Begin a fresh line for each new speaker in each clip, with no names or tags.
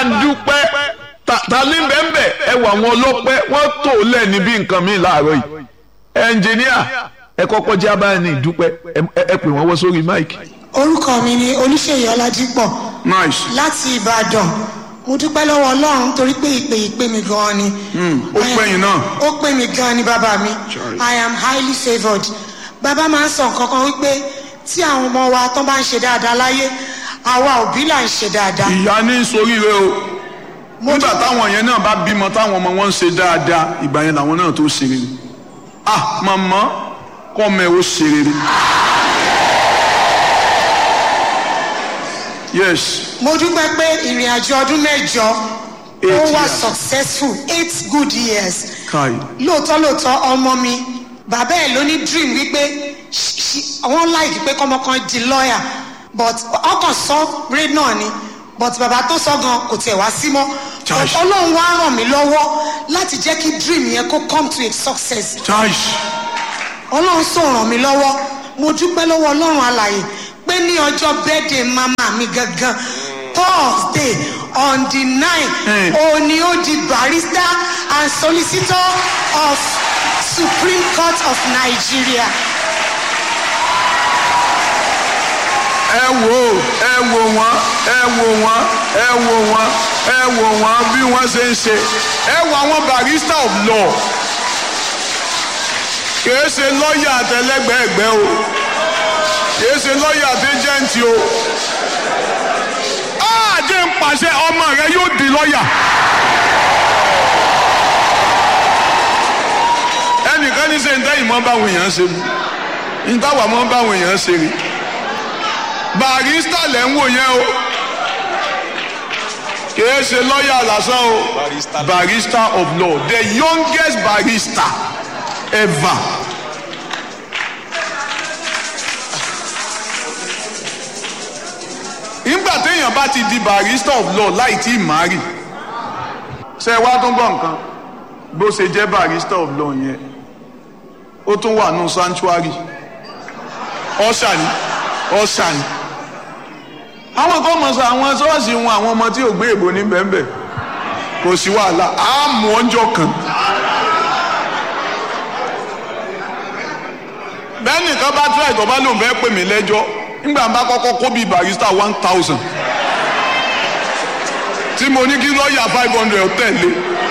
bá ń dúpẹ́ ta ní bẹ́ẹ̀nbẹ́ ẹ wà wọn ọlọ́pẹ́ wọ́n tó lẹ̀ níbi nǹkan mi láàárọ̀ yìí ẹnjìníà ẹ kọ́kọ́ jẹ́ abáyé ní ìdúpẹ́ ẹ pè wọ́n wọ́ sórí máìkì.
orúkọ mi ni olùṣèyí ọlájípọ̀
nice.
láti ìbàdàn mo dúpẹ́ lọ́wọ́ ọlọ́run torí pé ìpè ìpè mi gan-an ni.
ó pè yín náà.
ó pè mí gan-an ni bàbá mi i am highly favoured bàbá máa ń sọ nǹkan kan wípé tí àwọn ọmọ wa tán bá ń ṣe dáadáa láyé àwa òbí là ń ṣe dáadáa.
ìyá ní soríire o nígbà táwọn yẹn náà bá bímọ táwọn ọmọ wọn ń ṣe dáadáa ìgbà yẹn làwọn náà tó ṣe rere ah màmá kọ́ mẹ́ ó ṣe rere. yes.
mo dúpẹ́ pé ìrìn àjò ọdún mẹ́jọ ó wà successful eight good years.
kai.
lóòótọ́ lóòótọ́ ọmọ mi bàbá ẹ̀ ló ní dream wípé wọ́n láìkí pé kọ́mọ kan di lawyer but ọkàn sọ ré náà ni but bàbá tó sọ gan kò tiẹ̀ wá sí mọ́ ọlọ́run wá ràn mí lọ́wọ́ láti jẹ́ kí dream yẹn kó come to a success. ọlọ́run sọ ràn mí lọ́wọ́ mo dúpẹ́ lọ́wọ́ ọlọ́run alàyè pé ní ọjọ́ birthday mama mi gangan thursday on the nine òní ó di barrister and solicitor of supreme court of nigeria.
ẹ wò ẹ wò wọn ẹ wò wọn ẹ wò wọn ẹ wò wọn bí wọn ṣe ń ṣe ẹ wò àwọn barrister of law kìí ṣe lọ́ọ̀yà àtẹlẹgbẹ̀ẹ́gbẹ́ o kìí ṣe lọ́ọ̀yà àtẹjẹ́ǹtì o àjẹ́ ń pàṣẹ ọmọ rẹ yóò di lọ́ọ̀yà. ẹnìkan ní sẹ́yìn tẹ́yìn mọ́ báwọn èèyàn ṣe mu ní táwa mọ́ báwọn èèyàn ṣe rí barista lẹ́ ń wò yẹn o kìí ṣe lọ́ọ̀yà lásán o barista of law the youngest barista ever. nígbà téèyàn bá ti di barista of law láì tí ì márì ṣe wá tó gbọ́ nǹkan bó ṣe jẹ́ barista of law yẹn ó tún wà nù sanctuary ọ̀ṣà ni ọ̀ṣà ni àwọn kan mọ̀ sọ àwọn ṣọ́ọ̀ṣì wọn àwọn ọmọ tí ò gbé èbò ní bẹ́ẹ̀nbẹ́ẹ̀ kò sí wàhálà á mú ọjọ́ kan. bẹ́ẹ̀ nìkan bá tíra ìtọ́ bá lòun fẹ́ pè mí lẹ́jọ́ nígbà bá kọ́kọ́ kó bíi barista one thousand tí mo ní kí lọ́ọ̀yà five hundred tẹ̀lé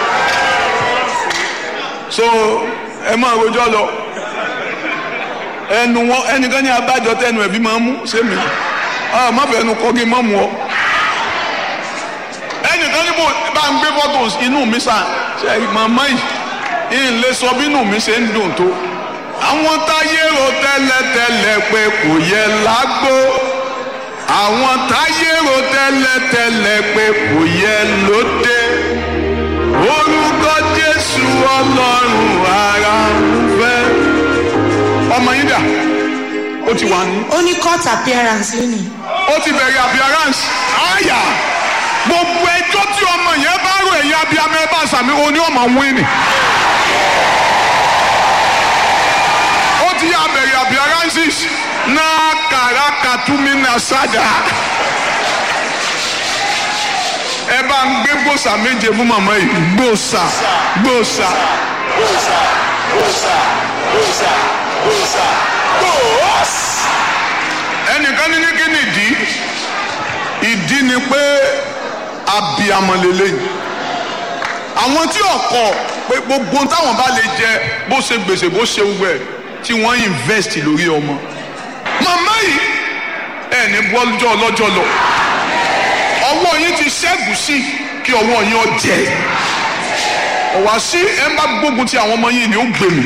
so ẹ máa rojọ́ lọ ẹnu wọn ẹnìkan ní abájọ tẹnu ẹbí máa ń mú sẹ́mi ọ má fẹ́ nu kọ́gí má mu ọ. ẹnìkan níbo bá ń gbé photos inú mi sàn ṣe màmá yìí ń lè sọ bí inú mi ṣe ń dùn tó. àwọn táyé ro tẹ́lẹ̀tẹ́lẹ̀ pé kò yẹ lágbó àwọn táyé ro tẹ́lẹ̀tẹ́lẹ̀ pé kò yẹ lóde orúkọ jésù ọlọ́run ara ń fẹ́. ọmọ yín dà ó ti wà ní.
ó ní court appearance lónìí.
ó ti bẹ̀rẹ̀ appearance. àyà gbogbo ẹjọ́ tí ọmọ yẹn bá rò ẹ̀yìn abiyamọ ẹ bá sàmì oní ọmọ wíìnì. ó ti yà bẹ̀rẹ̀ appearances náà kàrà kàtúmí náà sádà. ẹ bá ń gbé gbòòsà méje fún màmá yìí gbòòsà gbòòsà gbòòsà gbòòsà gbòòsà gbòòsà gbòòs. ẹnìkan ní ní kí ni ìdí ìdí ni pé abiyamọ lélẹ́yìn àwọn tí ọkọ pé gbogbo táwọn bá lè jẹ bó ṣe gbèsè bó ṣe wẹ tí wọ́n invest lórí ọmọ màmá yìí ẹ ní bọ́lọ́jọ́ ọlọ́jọ́ lọ ọwọ́ yín ti ṣẹ́gun sí kí ọwọ́ yín ọ jẹ ọ̀wá sí ẹ ń bá gbógun ti àwọn ọmọ yìí ni ó gbèmí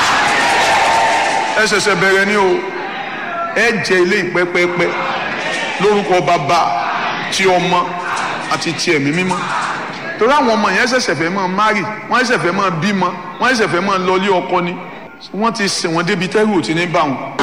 ẹ ṣẹ̀ṣẹ̀ bẹ̀rẹ̀ ni o ẹ jẹ ilé ìpẹ́pẹ́pẹ́ lórúkọ bàbá ti ọmọ àti ti ẹ̀mí mímọ́ torí àwọn ọmọ yẹn ṣẹ̀ṣẹ̀ fẹ́ máa márì wọ́n ṣẹ̀ṣẹ̀ fẹ́ máa bímọ wọ́n ṣẹ̀ṣẹ̀ fẹ́ máa lọlé ọkọ ni wọ́n ti sìn wọ́n débi tẹ́rù ò ti ní bá wọn.